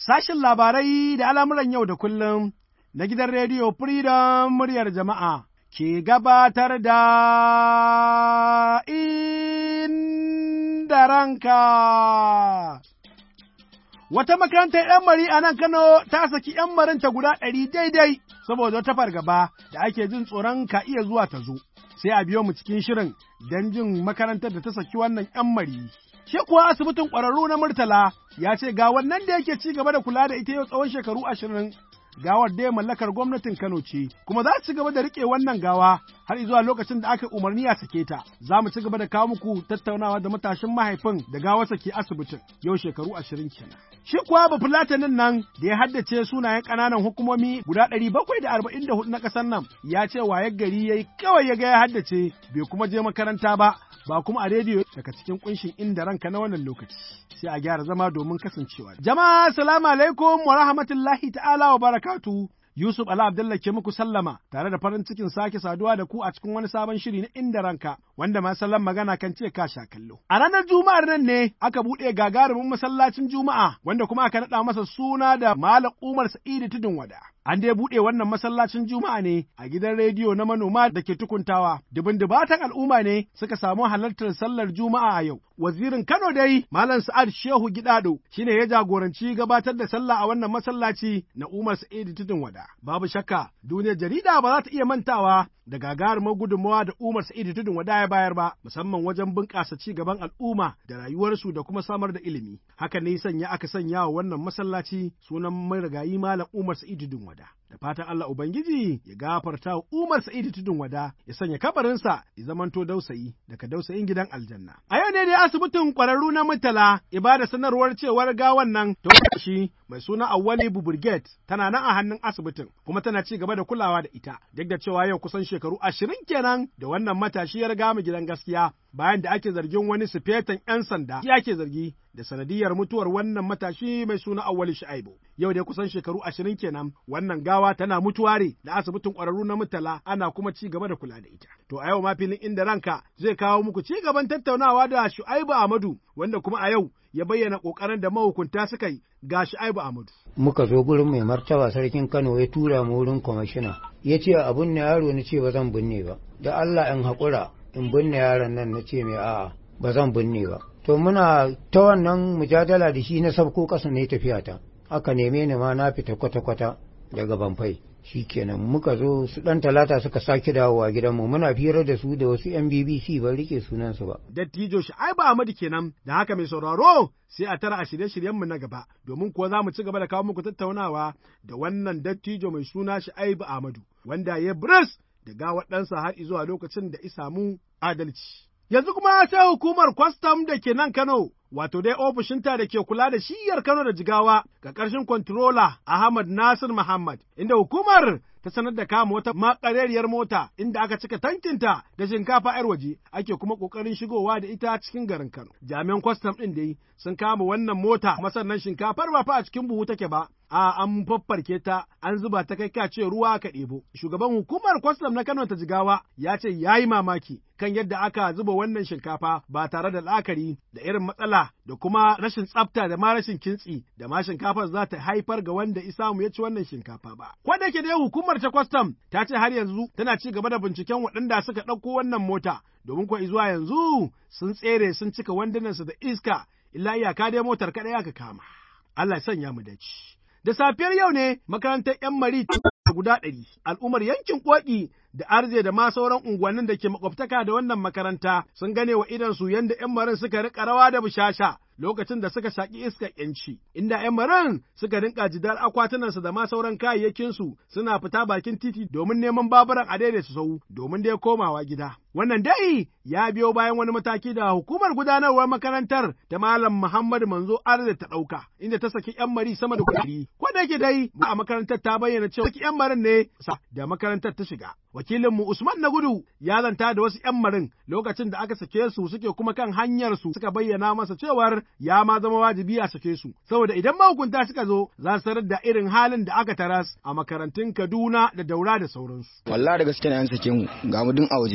Sashin labarai da al'amuran yau da kullum na gidan rediyo Freedom muryar jama'a ke gabatar da inda ranka. Wata makarantar ‘yan mari a nan Kano ta saki ‘yan marinta guda ɗari daidai saboda wata fargaba da ake jin tsoron ka iya zuwa ta zo. Sai a biyo mu cikin shirin don jin makarantar da ta saki wannan ‘yan mari. Shi kuwa asibitin ƙwararru na Murtala ya ce ga wannan da yake ci gaba da kula da ita yau tsawon shekaru ashirin gawar dai mallakar gwamnatin Kano ce, kuma za ci gaba da riƙe wannan gawa har zuwa lokacin da aka umarni a sake ta. Za mu ci gaba da kawo muku tattaunawa da matashin mahaifin da gawarsa ke asibitin yau shekaru ashirin kenan. Shi kuwa bafulatanin nan da ya haddace sunayen ƙananan hukumomi guda ɗari bakwai da arba'in da hudu na ƙasar nan ya ce waye gari ya yi kawai ya ga ya haddace bai kuma je makaranta ba ba kuma a rediyo daga cikin kunshin inda ranka na wannan lokaci sai a gyara zama domin kasancewa. Jama'a salamu alaikum wa rahmatullahi ta'ala wa barakatu. Yusuf Ala Abdullah ke muku sallama tare da farin cikin sake saduwa da ku a cikin wani sabon shiri na inda ranka wanda ma sallan magana kan ce ka sha kallo. A ranar Juma'ar nan ne aka buɗe gagarumin masallacin Juma'a wanda kuma aka naɗa masa suna da Malam Umar Sa'idu Tudun Wada. An dai buɗe wannan masallacin Juma'a ne a gidan rediyo na manoma da ke tukuntawa. Dubin dubatan al'umma ne suka samu halartar sallar Juma'a a yau. Wazirin Kano dai Malam Sa'ad Shehu Gidado shine ya jagoranci gabatar da sallah a wannan masallaci na Umar Sa'idu Tudun Wada. Babu shakka duniyar jarida ba za ta iya mantawa da gagarumar gudunmawa da Umar Sa'idu Tudun Wada ya bayar ba, musamman wajen bunƙasa ci gaban al'umma da rayuwarsu da kuma samar da ilimi. Haka ne sanya aka sanya wa wannan masallaci sunan marigayi Malam Umar Sa'idu Tudun Wada. Da fatan Allah Ubangiji ya gafarta wa Umar Sa'idu Tudun Wada ya sanya kabarinsa ya zamanto dausayi daga dausayin gidan aljanna. A yau ne dai asibitin ƙwararru na Murtala ibada sanarwar cewar gawan nan ta shi mai suna Awwali Buburget tana nan a hannun asibitin kuma tana ci gaba da kulawa da ita duk da cewa yau kusan shekaru ashirin kenan da wannan matashi ya riga mu gidan gaskiya bayan da ake zargin wani sufetan 'yan sanda shi ake zargi da sanadiyar mutuwar wannan matashi mai suna Awwali Shu'aibu. Yau dai kusan shekaru ashirin kenan wannan gawa tana mutuware da asibitin ƙwararru na Murtala ana kuma ci gaba da kula da ita. To a yau ma filin inda ranka zai kawo muku ci gaban tattaunawa da Shu'aibu Ahmadu wanda kuma a yau ya bayyana ƙoƙarin da mahukunta suka yi ga Shu'aibu Ahmadu. Muka zo gurin mai martaba sarkin Kano ya tura mu wurin kwamishina. Ya ce a binne yaro na ce ba zan binne ba. Da Allah in haƙura in binne yaron nan na ce mai a'a ba zan binne ba. To muna ta wannan mujadala da shi na sabko ƙasa ne tafiya ta. Aka neme ni ma na fita kwata-kwata daga Banfai. shi kenan muka zo su ɗan talata suka sake dawowa gidanmu muna firar da su da wasu yan BBC ban rike sunansu ba. Dattijo Sha'aibu Ahmadu kenan da haka mai sauraro sai a tara a shirye-shiryenmu na gaba domin kuwa za mu ci gaba da kawo muku tattaunawa da wannan dattijo mai suna Sha'aibu Ahmadu wanda ya bris da gawar ɗansa har zuwa lokacin da isamu adalci. Yanzu kuma sai hukumar kwastam da ke nan Kano wato dai ofishinta da ke kula da shiyar Kano da Jigawa ga ƙarshen kwantirola Ahmad Nasir Muhammad, inda hukumar ta sanar da kama wata makarariyar mota inda aka cika tankinta da shinkafa 'yar waje ake kuma ƙoƙarin shigowa da ita cikin garin Kano. Jami'an kwastam ɗin dai sun kama wannan mota masannan shinkafar ba fa a cikin buhu take ba, a an faffarke ta an zuba ta kai kace ruwa ka ɗebo. Shugaban hukumar kwastam na Kano ta Jigawa ya ce ya yi mamaki kan yadda aka zuba wannan shinkafa ba tare da la'akari da irin matsala da kuma rashin tsafta da ma rashin kintsi da ma shinkafar za ta haifar ga wanda isamu ya ci wannan shinkafa ba. Ko da ke dai hukumar ta kwastam ta ce har yanzu tana ci gaba da binciken waɗanda suka ɗauko wannan mota domin kuwa zuwa yanzu sun tsere sun cika wandunansu da iska illa iyaka dai motar kaɗai aka kama. Allah ya sanya mu dace. Da safiyar yau ne makarantar 'yan mari guda ɗari, al'ummar yankin Ƙoƙi da arze da ma sauran unguwannin da ke makwabtaka da wannan makaranta sun gane wa idansu yadda 'yan marin suka riƙa rawa da bushasha lokacin da suka shaƙi iskar ‘yanci, inda ‘yan maran suka rinƙa jidar akwatunansu da ma sauran kayayyakinsu suna fita bakin titi domin neman baburan a daidaita sau domin dai komawa gida. Wannan dai ya biyo bayan wani mataki da hukumar gudanarwar makarantar ta Malam Muhammad Manzo Arze ta ɗauka, inda ta saki ‘yan mari sama da kuɗi. Ko da yake dai a makarantar ta bayyana cewa saki ‘yan marin ne da makarantar ta shiga. Wakilinmu Usman na gudu ya zanta da wasu ‘yan marin lokacin da aka sake su suke kuma kan hanyar su suka bayyana masa cewar ya ma zama wajibi a sake su, saboda idan mahukunta suka zo za su tarar da irin halin da aka taras a makarantun Kaduna da Daura da sauransu. Wallahi da gaske ne an sake mu ga mu dun a waje.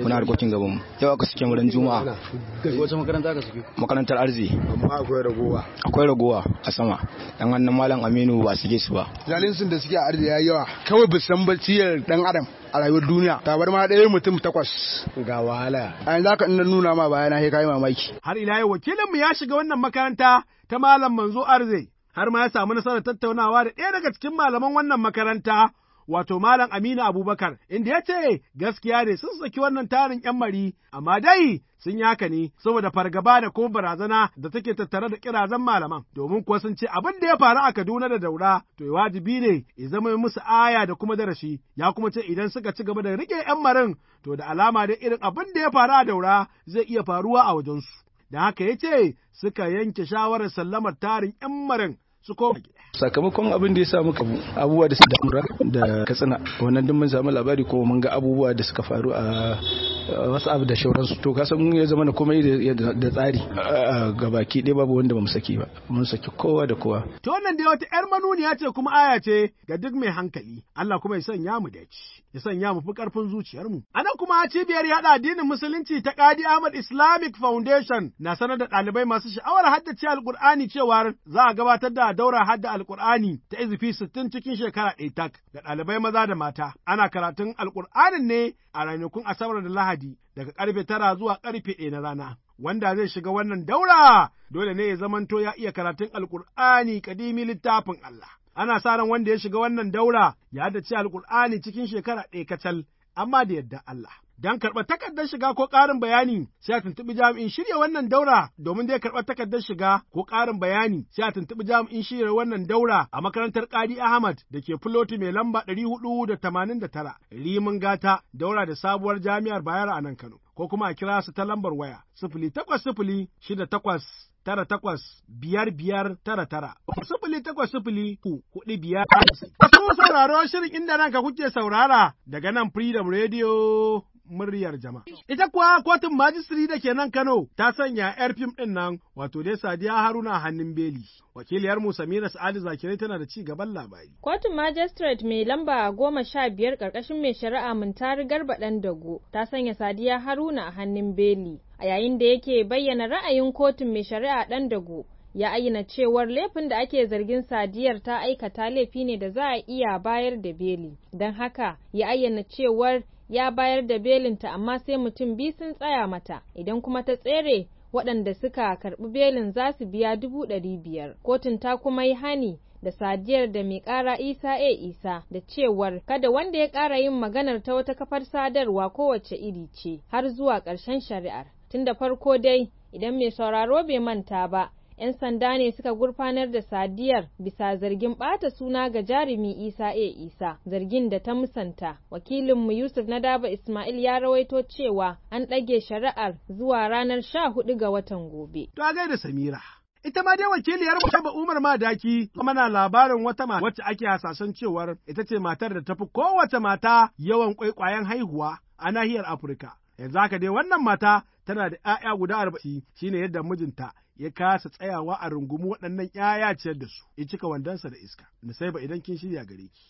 muna harkokin gaban mu yau aka suke wurin juma'a wace makaranta aka suke makarantar arzi amma akwai ragowa akwai ragowa a sama dan hannun malam aminu ba su su ba zalinsun da suke a arzi yayi yawa kawai ba san baciyar dan adam a rayuwar duniya tabar ma ɗaya mutum takwas ga wahala a yanzu haka ina nuna ma bayana sai kai mamaki har ila yau wakilinmu ya shiga wannan makaranta ta malam manzo arze har ma ya samu nasarar tattaunawa da ɗaya daga cikin malaman wannan makaranta wato Malam Aminu Abubakar, inda ya ce gaskiya ne sun saki wannan tarin ‘yan mari, amma dai sun yi haka ne saboda fargaba da kuma barazana da take tattare da kirazan malaman, domin kuwa sun ce abin da ya faru a Kaduna da Daura, to wajibi ne ya zama musu aya da kuma darasi, ya kuma ce idan suka ci gaba da riƙe ‘yan marin, to da alama da irin abin da ya faru a Daura zai iya faruwa a wajensu. Da haka ya ce suka yanke shawarar sallamar tarin ‘yan marin su koma gida. sakamakon abin da ya samu abubuwa da da mura da katsina wannan duk mun samu labari ko mun ga abubuwa da suka faru a wasu abu da shauransu to kasan ya zama na komai da tsari ga baki ɗaya babu wanda bamu saki ba mun saki kowa da kowa to wannan dai wata yar manuniya ce kuma aya ce ga duk mai hankali Allah kuma ya sanya mu dace ya sanya mu fi karfin zuciyar mu anan kuma cibiyar yada addinin musulunci ta Qadi Ahmad Islamic Foundation na sanar da ɗalibai masu sha'awar haddace alkur'ani cewa za a gabatar da daura hadda alkur'ani ta izifi sittin cikin shekara ɗaya tak ga ɗalibai maza da mata ana karatun alkur'anin ne a ranakun asabar da lahadi daga karfe tara zuwa karfe ɗaya na rana wanda zai shiga wannan daura dole ne ya zamanto ya iya karatun alkur'ani kadimi littafin Allah ana sa ran wanda ya shiga wannan daura ya haddace alkur'ani cikin shekara ɗaya kacal amma da yadda Allah Don karɓar takardar shiga ko ƙarin bayani sai a tuntuɓi jami'in shirya wannan daura domin dai karɓar takardar shiga ko ƙarin bayani sai a tuntuɓi jami'in shirya wannan daura a makarantar Ƙadi Ahmad da ke Filoti mai lamba ɗari hudu da tamanin da tara Rimin Gata daura da sabuwar jami'ar Bayero a nan Kano ko kuma a kira su ta lambar waya sifili takwas sifili shida takwas tara takwas biyar biyar tara tara sifili takwas sifili ku kuɗi biyar. Wasu sauraro shirin inda ranka kuke saurara daga nan Freedom Radio muryar jama'a. Ita kuwa kotun majistiri da ke nan Kano ta sanya ‘yar fim ɗin nan wato dai Sadiya Haruna hannun beli. Wakiliyar mu Samira Sa'adu Zakirai tana da ci gaban labari. Kotun Magistrate mai lamba goma sha biyar ƙarƙashin mai shari'a Muntari Garba ɗan Dago ta sanya Sadiya Haruna a hannun beli. A yayin da yake bayyana ra'ayin kotun mai shari'a ɗan Dago ya ayyana cewar laifin da ake zargin sadiyar ta aikata laifi ne da za a iya bayar da beli. Don haka ya ayyana cewar ya bayar da belinta amma sai mutum biyu sun tsaya mata idan kuma ta tsere waɗanda suka karɓi belin za su biya dubu ɗari biyar kotun ta kuma yi hani da sadiyar da mai ƙara isa a isa da cewar kada wanda ya ƙara yin maganar ta wata kafar sadarwa kowace iri ce har zuwa ƙarshen shari'ar tun da farko dai idan mai sauraro bai manta ba 'yan sanda ne suka gurfanar da sadiyar bisa zargin ɓata suna ga jarumi isa a isa zargin da ta musanta wakilinmu yusuf na daba ismail ya rawaito cewa an ɗage shari'ar zuwa ranar sha hudu ga watan gobe To a gaida Samira. Ita ma dai wakiliyar Shaba Umar Madaki kuma na labarin wata mata wacce ake hasashen cewar ita ce matar da tafi kowace mata yawan kwaikwayon haihuwa a nahiyar Afirka. Yanzu haka dai wannan mata tana da ‘ya'ya guda arba'in shine yadda mijinta ya kasa tsayawa a rungumi waɗannan ‘ya'ya ciyar da su, ya cika wandonsa da iska. Nusaiba idan kin shirya gare ki.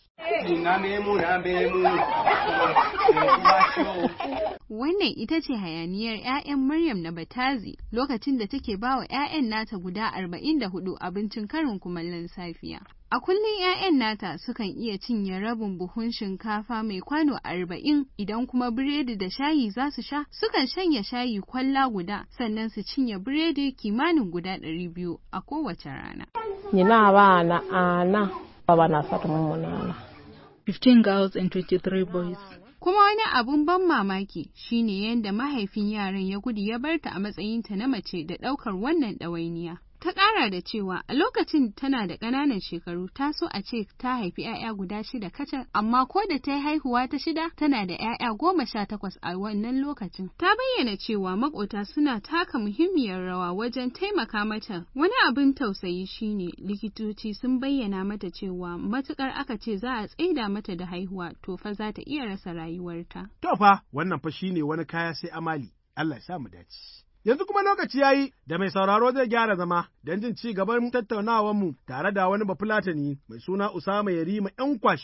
Wannan ita ce hayaniyar 'ya'yan Maryam na Batazi lokacin da take ba wa 'ya'yan nata guda arba'in da hudu abincin karin kumallon safiya. A kullum 'ya'yan nata sukan iya cinye rabin buhun shinkafa mai kwano arba'in idan kuma biredi da shayi za su sha sukan shanya shayi kwalla guda sannan su cinye biredi kimanin guda ɗari biyu a kowace rana. Nina abana ana abana satu mu munana. 15 girls and 23 boys. Kuma wani abun ban mamaki shine yadda mahaifin yaran ya gudu ya barta a matsayinta na mace da ɗaukar wannan ɗawainiya. Ta ƙara da cewa a lokacin tana da ƙananan shekaru ta so a ce ta haifi 'ya'ya guda shida kacal amma ko da ta yi haihuwa ta shida tana da 'ya'ya goma sha takwas a wannan lokacin. Ta bayyana cewa makota suna taka muhimmiyar rawa wajen taimaka mata. Wani abin tausayi shine likitoci sun bayyana mata cewa matukar aka ce za a tsaida mata da haihuwa to fa za ta iya rasa rayuwarta. To fa wannan fa shine wani kaya sai amali. Allah ya sa mu dace. Yanzu kuma lokaci ya yi da mai sauraro zai gyara zama don jin ci gaban tattaunawarmu tare da wani bafulatani mai suna Usama Yarima ‘yan kwashi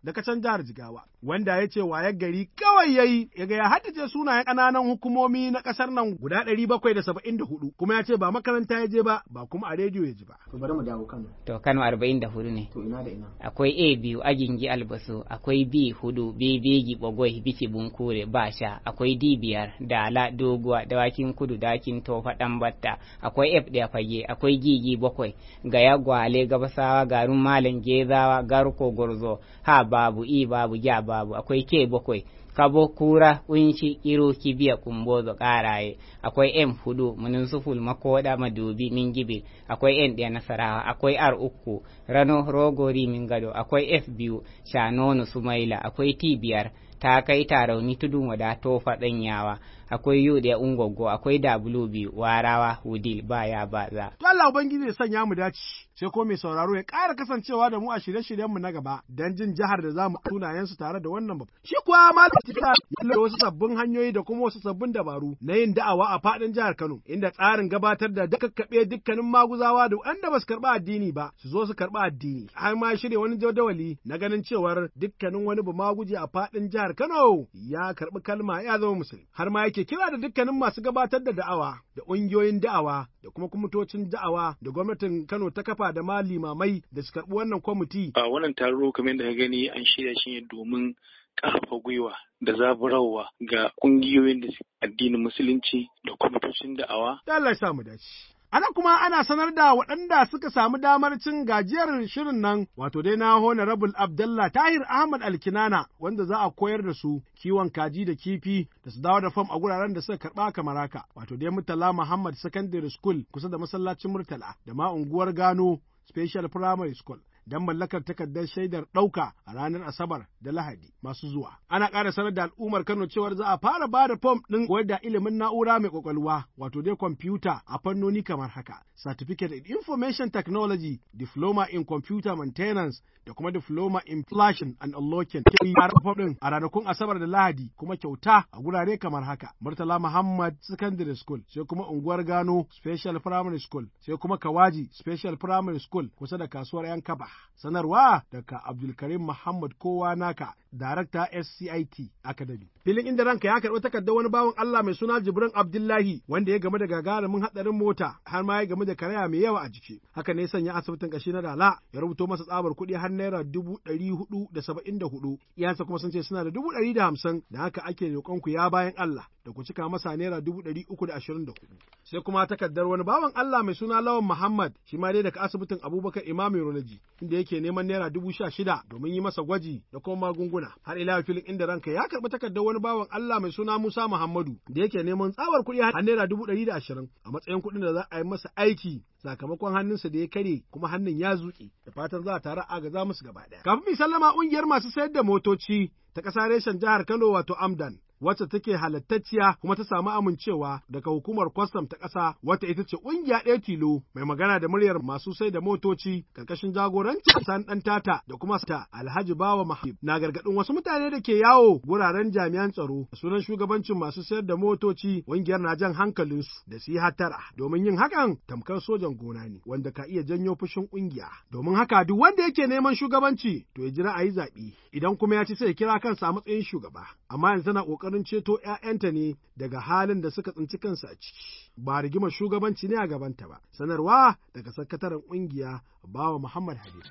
daga can jihar Jigawa, wanda ya ce wayar gari kawai yayi ya ga ya haddace sunayen ƙananan hukumomi na ƙasar nan guda ɗari bakwai da saba'in da hudu, kuma ya ce ba makaranta ya je ba, ba kuma a rediyo ya ji ba. To bari mu dawo Kano. To Kano arba'in da hudu ne. To ina da ina. Akwai A biyu Agingi Albasu, akwai B hudu Bebegi Bogoi Bici Bunkure Basha, akwai D biyar Dala Doguwa Dawakin Kudu Dakin Tofa Ɗanbatta, akwai F ɗaya Fage, akwai Gigi bakwai Gaya Gwale Gabasawa Garin Malam Gezawa Garko Gurzo, Ha babu I babu Ja babu, akwai K bakwai kabo kura kunshi kiro kibiya kumbozo karaye akwai m hudu munisuful makoda madubi mingibe akwai n ɗaya nasarawa akwai r uku rano rogori min gado akwai f biyu shanono sumaila akwai t biyar ta kai tarauni tudun wada tofa ɗanyawa akwai yu ɗaya ungogo akwai w biyu warawa wudil baya baza. To Allah Ubangiji ya sanya mu dace sai ko mai sauraro ya ƙara kasancewa da mu a shirye-shiryenmu na gaba don jin jihar da za mu sunayensu tare da wannan babu. Shi kuwa malam Tita ya wasu sabbin hanyoyi da kuma wasu sabbin dabaru na yin da'awa a faɗin jihar Kano inda tsarin gabatar da kakkaɓe dukkanin maguzawa da wanda ba su karɓi addini ba su zo su karɓi addini. Har ma shirya wani jadawali na ganin cewar dukkanin wani ba maguje a faɗin jihar Kano ya karɓi kalma ya zama musulmi. Har ma yake kira da dukkanin masu gabatar da da'awa da ƙungiyoyin da'awa da kuma kwamitocin da'awa da gwamnatin Kano ta kafa da ma limamai da su karɓi wannan kwamiti. A wannan taro kamar da ka gani an shirya shi ne domin ƙarfafa gwiwa da zaburarwa ga ƙungiyoyin da addinin musulunci da kwamitocin da'awa. Da Allah ya sa mu dace. Ana kuma ana sanar da waɗanda suka samu damar cin gajiyar shirin nan, wato dai na Honorable Abdallah Tahir Ahmad Alkinana, wanda za a koyar da su kiwon kaji da kifi da su dawo da fam a guraren da suka karɓa kamar haka, wato dai Murtala Muhammad Secondary School kusa da masallacin Murtala, da ma unguwar Gano Special Primary School. don mallakar takardar shaidar ɗauka a ranar Asabar da Lahadi masu zuwa. Ana ƙara sanar da al'ummar Kano cewar za a fara ba da fom ɗin koyar da ilimin na'ura mai ƙwaƙwalwa wato dai kwamfuta a fannoni kamar haka. Certificate in Information Technology, Diploma in Computer Maintenance da kuma Diploma in Flashing and Unlocking. Ke fara fom ɗin a ranakun Asabar da Lahadi kuma kyauta a gurare kamar haka. Murtala Muhammad Secondary School sai kuma unguwar Gano Special Primary School sai kuma Kawaji Special Primary School kusa da kasuwar 'yan kaba. Sanarwa daga Abdulkarim Muhammad Kowa Naka, Darakta SCIT Academy. Filin inda ranka ya karɓi takardar wani bawan Allah mai suna Jibrin Abdullahi wanda ya game da gagarumin haɗarin mota har ma ya game da karaya mai yawa a jiki. Haka ne sanya asibitin ƙashi na Dala ya rubuto masa tsabar kuɗi har naira dubu ɗari hudu da saba'in da hudu. Iyansa kuma sun ce suna da dubu ɗari da hamsin da haka ake roƙon ku ya bayan Allah da ku cika masa naira dubu ɗari uku da ashirin da hudu. Sai kuma takardar wani bawan Allah mai suna Lawan Muhammad shi ma dai daga asibitin Abubakar Imam Urology inda yake neman naira dubu sha shida domin yi masa gwaji da kuma magunguna. Har ila filin inda ranka ya karɓi takardar wani bawan Allah mai suna Musa Muhammadu da yake neman tsawar kuɗi har naira dubu ɗari da ashirin a matsayin kuɗin da za a yi masa aiki sakamakon hannunsa da ya kare kuma hannun ya zuƙe da fatan za a tare agaza musu gaba ɗaya. Kafin mi sallama ƙungiyar masu sayar da motoci ta ƙasa reshen jihar Kano wato Amdan wacce take halattacciya kuma ta samu amincewa daga hukumar kwastam ta ƙasa wata ita ce ƙungiya ɗaya tilo mai magana da muryar masu sai da motoci ƙarƙashin jagorancin san ɗan tata da kuma ta Alhaji Bawa Mahib na gargaɗin wasu mutane da ke yawo wuraren jami'an tsaro da sunan shugabancin masu sayar da motoci ƙungiyar na jan hankalinsu da su yi hatara domin yin hakan tamkar sojan gona ne wanda ka iya janyo fushin ƙungiya domin haka duk wanda yake neman shugabanci to ya jira a yi zaɓe idan kuma ya ci sai ya kira kansa a matsayin shugaba amma yanzu tana ƙoƙarin ƙoƙarin ceto ‘ya'yanta ne daga halin da suka tsinci kansu a ciki, ba rigimar shugabanci ne a gabanta ba, sanarwa daga sakataren ƙungiya Bawa Muhammad Habib.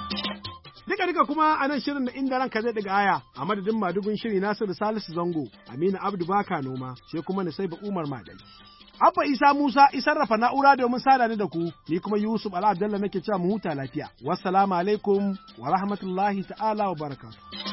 Duka duka kuma a nan shirin na inda ranka zai daga aya a madadin madugun shiri Nasiru Salisu Zango, Aminu Abdu Baka Noma, sai kuma Nisaiba Umar Madali. Abba Isa Musa isarrafa na'ura domin sada ni da ku, ni kuma Yusuf Ala Abdallah nake cewa mu huta lafiya. Wassalamu alaikum wa rahmatullahi ta'ala wa barakatuh.